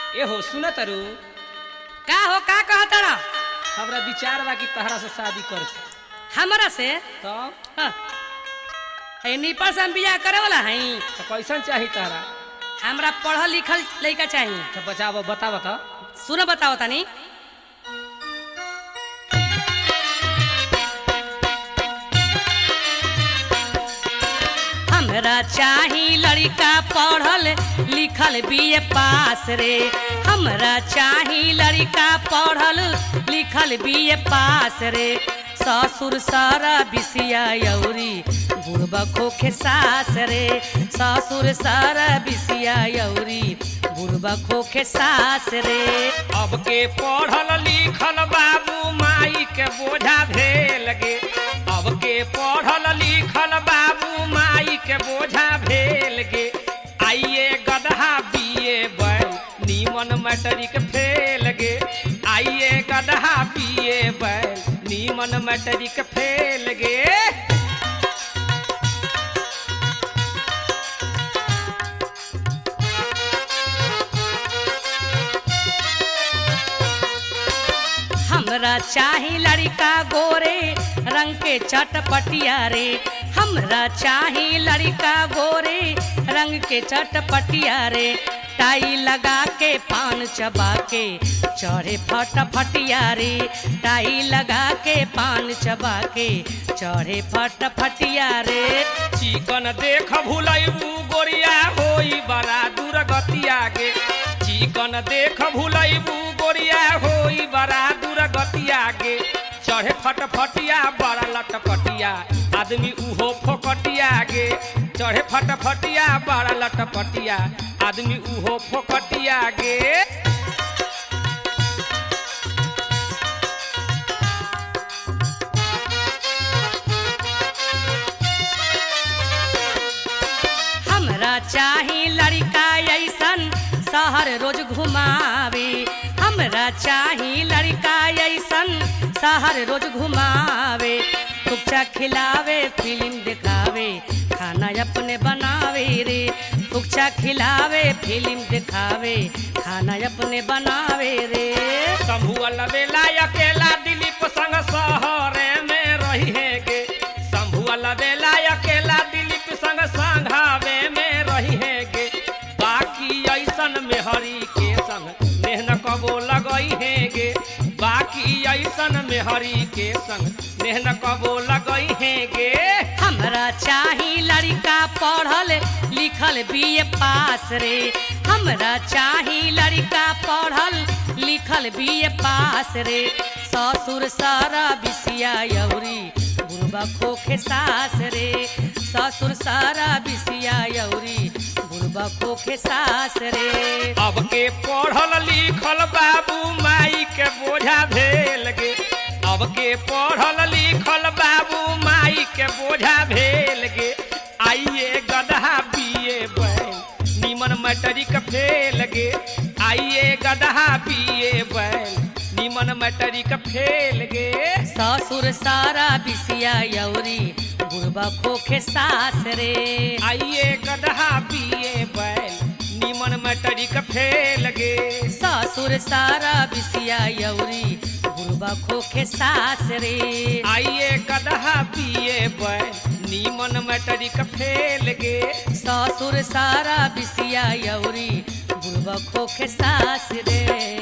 ए हो सुन तरु का हो का कहतड़ हमरा विचार बा कि तहरा से शादी कर हमरा से तब हाँ। है निपल से हम बियाह करे वाला हई तो कैसन चाही तहरा हमरा पढ़ल लिखल लड़का चाहिए तो बचाव बताव तो सुनो बताओ तनी हमरा चाही लड़का पढ़ल लिखल बीए पास रे हमरा चाही लड़का पढ़ल लिखल बीए पास रे ससुर सारा बिसिया यौरी बुढ़बा खोखे सास रे ससुर सारा बिसिया यौरी बुढ़बा खोखे सास रे अब के पढ़ल लिखल बाबू माई के बोझा भेल गे अब के पढ़ल लिखल बाबू माई के बोझा भेल गे आइए गदहा बीए बैल नीमन मैट्रिक फेल गे आइए गदहा बीए बैल नीमन मैट्रिक फेल गे हमरा चाही लड़का गोरे रंग के चटपटिया रे हमरा चाही लड़का गोरे रंग के चटपटिया रे टाई लगा के पान चबा के चढ़े फट फटिया रे टाई लगा के पान चबा के चढ़े फट फटिया रे चिकन देख भुलैबू गोरिया होई बड़ा दुर्गतिया गे चिकन देख भुलैबू गोरिया होई बड़ा दुर्गतिया गे चढ़े फटफटिया बड़ा लटपटिया आदमी उहो फोकटिया गे चढ़े फटफटिया बड़ा लटपटिया आदमी उहो फोकटिया गे हमरा चाही लड़का ऐसन शहर रोज घुमावे हमरा चाही लड़का ऐसन शहर रोज घुमावे कुचा खिलावे फिल्म दिखावे खाना अपने बनावे रे कुचा खिलावे फिल्म दिखावे खाना अपने बनावे रे शंभुअल बेला अकेला दिलीप संग शहरे में रही है गे शंभुअल बेला अकेला दिलीप संग संघावे में रही है गे बाकी ऐसन में हरी के संग नेहन कबो लगई है गे बाकी ऐसन में हरी के संग नेहन कबो लगई है गे हमरा चाही लड़का पढ़ल लिखल बीए पास रे हमरा चाही लड़का पढ़ल लिखल बीए पास रे ससुर सारा बिसिया यौरी बुढ़बा खोखे सास रे ससुर सारा बिसिया यौरी बुढ़बा खोखे सास रे अब के पढ़ल लिखल बाबू माई के बोझा भेल गे अब के पढ़ल लिखल बाबू माई के बोझा भेल गे आइए गदहा बीए बैल निमन मैट्रिक फेल गे आइए गदहा बीए बैल निमन मैट्रिक फेल गे ससुर सारा बिसिया यौरी बुढ़बा खोखे सास रे आइए गदहा बीए बैल निमन मैट्रिक फेल गे ससुर सारा बिसिया यौरी बुढ़बा खोखे सास रे आइए गदहा पिए बैल नीमन मैट्रिक फेल गे ससुर सारा बिसिया यौरी बुढ़बा खोखे सास रे